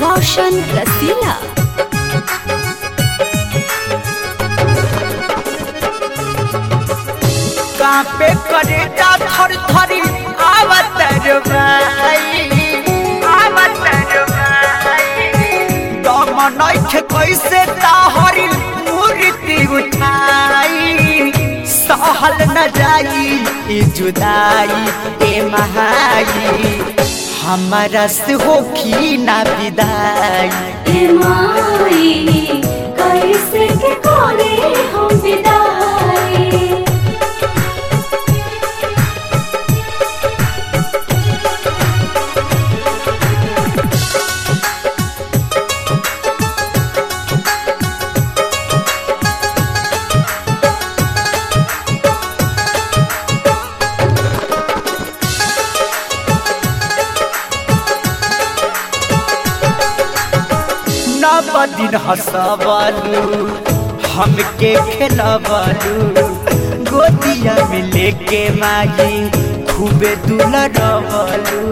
रोशन रसीला कापे करे जा थर थरी आवत रे भाई आवत रे भाई दम नइखे कैसे ताहरी मूर्ति उठाई सहल न जाई ई जुदाई ए महाई हमारा से होखी ना विदाई ए माई कैसे के करे हम विदाई नव दिन हंसबलू हमके खेलबलू गोदिया में लेके माई खूबे दुलरबलू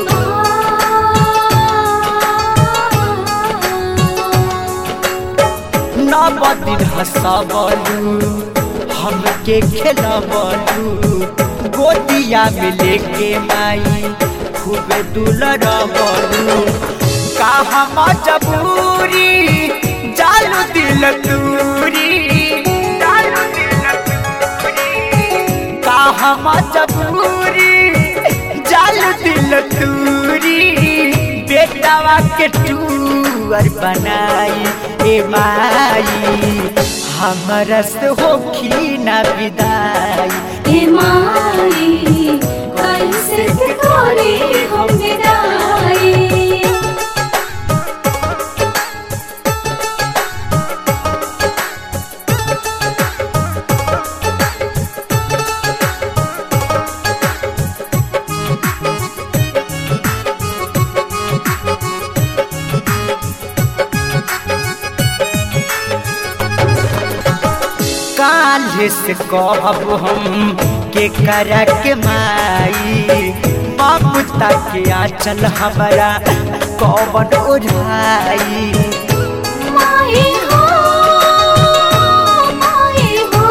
नव दिन हंसबलू हमके खेलबलू गोदिया में लेके माई खूबे दुलरबलू का हम जबूरी जालू दिल दूरी जालू दिल दूरी का हम जबूरी जालू दिल दूरी बेटावा के टूअर बनाई ए माई हमरा से होखी ना विदाई ए माई कैसे के करे हम विदाई काल्हे से कहब हम के करा के माई ममता के आंचल हमारा कौन ओढ़ाई माई हो माई हो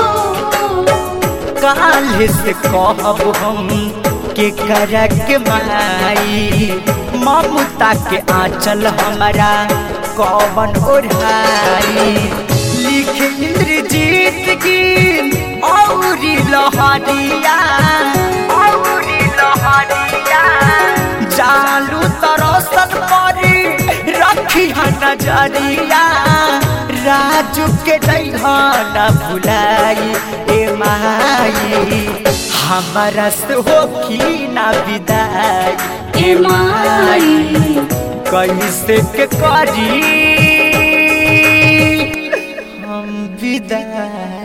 काल्हे से कहब हम के करा के माई ममता के आंचल हमारा कौन ओढ़ाई लिख इंद्रजीत की औरी लहरिया औरी लहरिया जालू तरसन परी रखी है नजरिया राजू के न भुलाई ए माई हमारा से होखी ना विदाई ए माई कैसे के करी हम विदाई